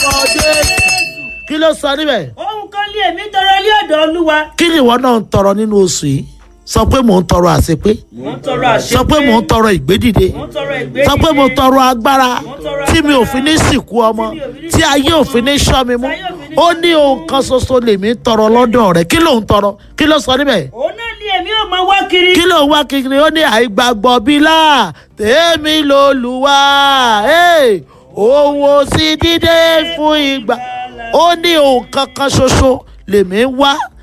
lórúkọ jésù kí ló sọ níbẹ̀ ohun kan lé èmi tọrọ lé ọ̀dọ̀ olúwa kí ni ìwọ náà ń tọrọ nínú oṣù yìí sọ pé mò ń tọrọ àṣepé mò ń tọrọ àṣẹ sọ pé mò ń tọrọ ìgbédìde mò ń tọrọ ìgbé sọ pé mo tọrọ agbára Mo tọrọ tí mi ò agbára. fi ní sìnkú ọmọ Tí mi ò fi ní tí ayé ò fi ní sọ mi mú Tí ayé ò fi ní ó sọ ní ohun kan ṣoṣo lèmi tọrọ lọ́dọ̀ rẹ̀ kí ló ń tọrọ kí ló sọ níbẹ̀ òun náà lé èmi ò máa wá kiri kí ló ń wá kiri ó ní àìgbàgbọ́ bílà tèmi lolúwa hey, òun ò sí dídé fún ìgbà ó ní ohun kankan ṣoṣo lèmi ń wá